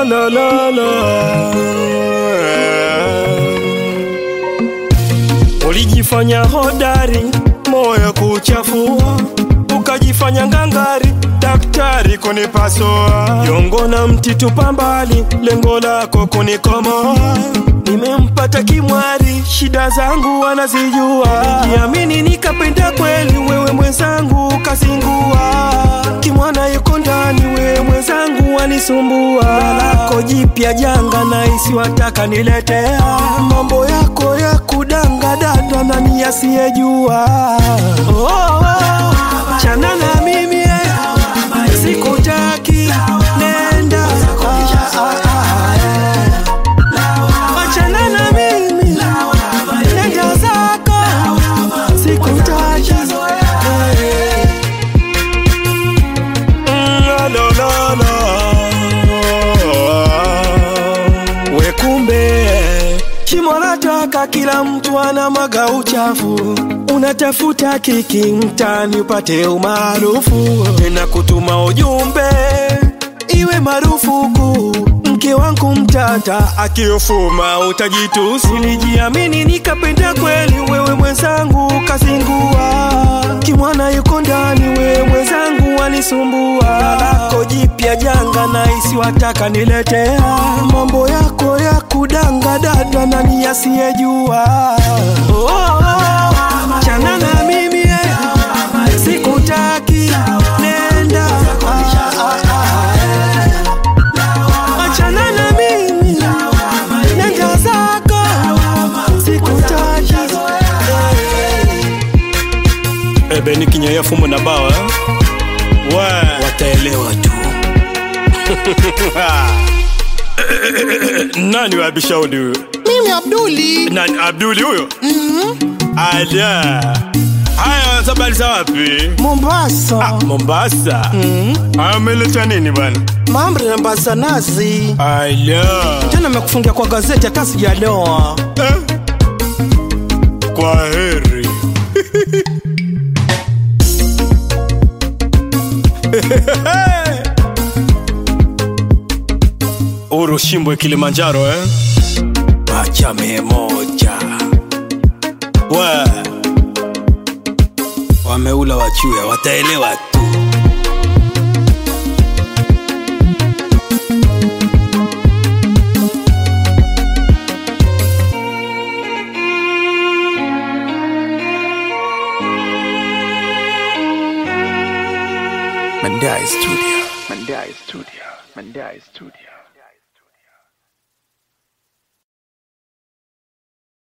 la, la, la. Ulijifanya hodari, moyo kuchafua, ukajifanya ngangari, daktari kunipasua, jongo na mtitu pambali, lengo lako kunikomoa. Nimempata kimwari, shida zangu anazijua, niamini nikapenda kweli, wewe mwenzangu ukazingua, kimwana yuko ndani, wewe mwenzangu anisumbua, lako jipya janga na isiwataka niletea, mambo yako ya kudanga dada nani asiyejua oh, oh, chana na mimi eh, sikutaki nenda ah, ah, ah, eh. Achana na mimi nenda zako sikutaki eh. Mm, la, la, la. We kumbe shimo lataka kila mtu ana maga uchafu unatafuta kiki mtani upate umaarufu tena kutuma ujumbe iwe marufuku mke wangu mtata akiofuma utajitusi nilijiamini nikapenda kweli wewe mwenzangu kazingua kimwana yuko ndani wewe mwenzangu anisumbua lako jipya janga na isiwataka niletea mambo yako ya kudanga dada nani asiyejua oh, oh, oh. chana na mimi eh. sikutaki nenda ah, ah, ah, eh. achana na mimi nenda zako sikutaki ebe ni kinyaya fumo na bawa eh? we wataelewa tu nani wabishaudi huyo Mimi Abduli. nani abduli huyo ala haya sabali za wapi Mombasa. mombasa ameleta nini bwana Mambo ya mbazanazi. ala Tena nimekufungia kwa gazeti hata sijaloa. eh? kwa heri urushimbwe kilimanjaro eh? pacha mia moja we wameula wachuya wataelewa tu Mandai Studio. Mandai Studio. Mandai Studio.